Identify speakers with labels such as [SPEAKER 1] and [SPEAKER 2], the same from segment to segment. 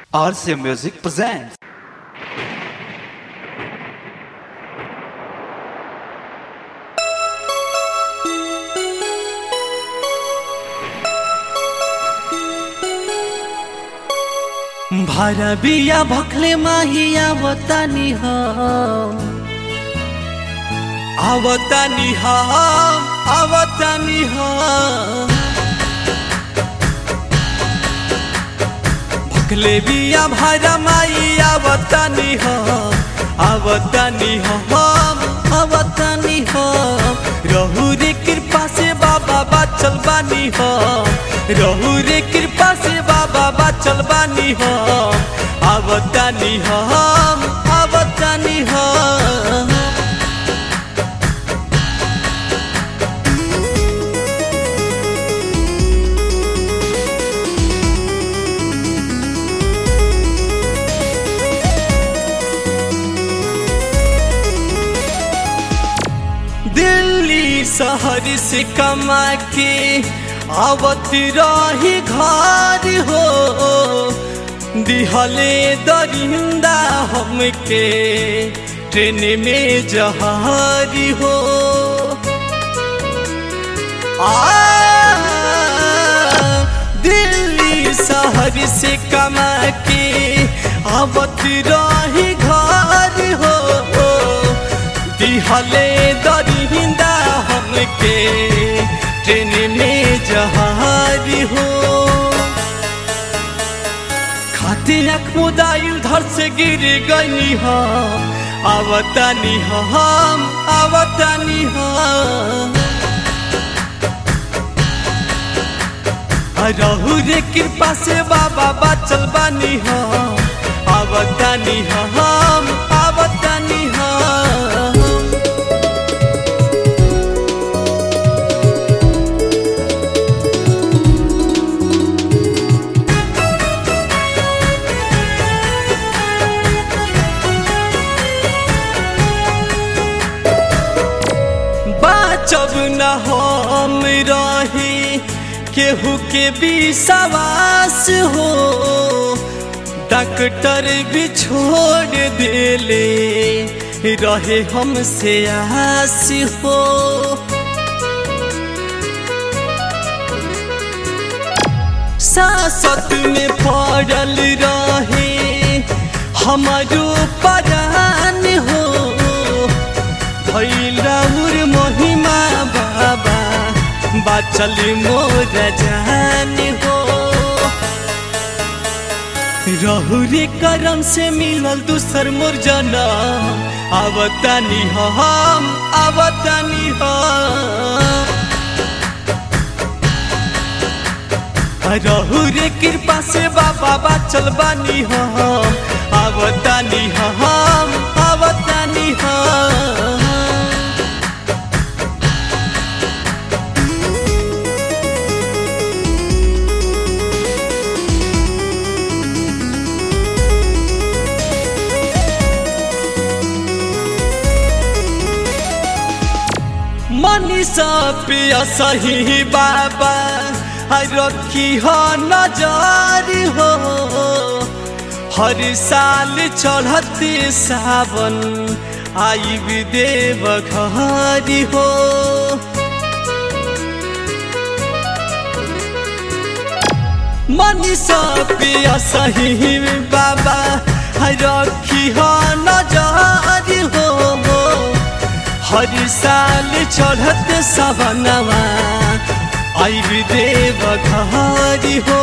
[SPEAKER 1] RC Music presents.
[SPEAKER 2] भरबिया भखले माहिया बतानी हो आवतानी हो आवतानी हो भखले बिया भरा माई आवतानी हो आवतानी हो हम आवतानी हो रहू रे कृपा से बाबा बाचल बानी हो रहू रे कृपा से बाबा बाचल बानी हो आवतानी हो हम आवतानी हो दिल्ली शहर से कमा के आवत रही घर हो दिहले दरिंदा हमके ट्रेन में जहारी हो आ दिल्ली शहर से कमा के आवत रही घर हो दिहले दरिंदा हमके ट्रेन में जहारी हो खाते अख मुदाइल धर से गिर गई हो आवतानी हो हम आवतानी हो रहू रे कृपा से बाबा बाचल बानी हो आवतानी हो हम आवतानी हो बाचब न हम रही केहू के विश्वास हो डॉक्टर भी छोड़ देले रहे हमसे आस हो सासत में पड़ल रहे हमारो परान हो भैलौर महिमा बाबा बाचल मोर जान हो रहु रे करम से मिलल दूसर मोर जनम आवतानी हो हम आवतानी हो रहु रे कृपा से बाबा बाचल बानी हो हम आवतानी हो हम आवतानी हो मनीषा पिया सही बाबा रखी हो नजर हो हर साल चढ़ते सावन आई देव घर हो मनीषा पिया सही बाबा रखी हो नजर हो हर साल चढ़त सवनवा आई देव घारी हो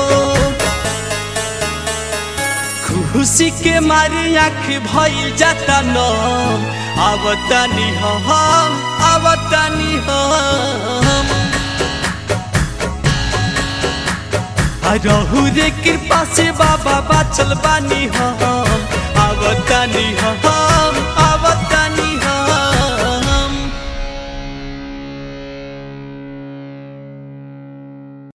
[SPEAKER 2] खुशी के मारे आँख भइल जाता न आवतानी हम आवतानी हम रहू रे कृपा से बाबा बाचल बानी हम आवतानी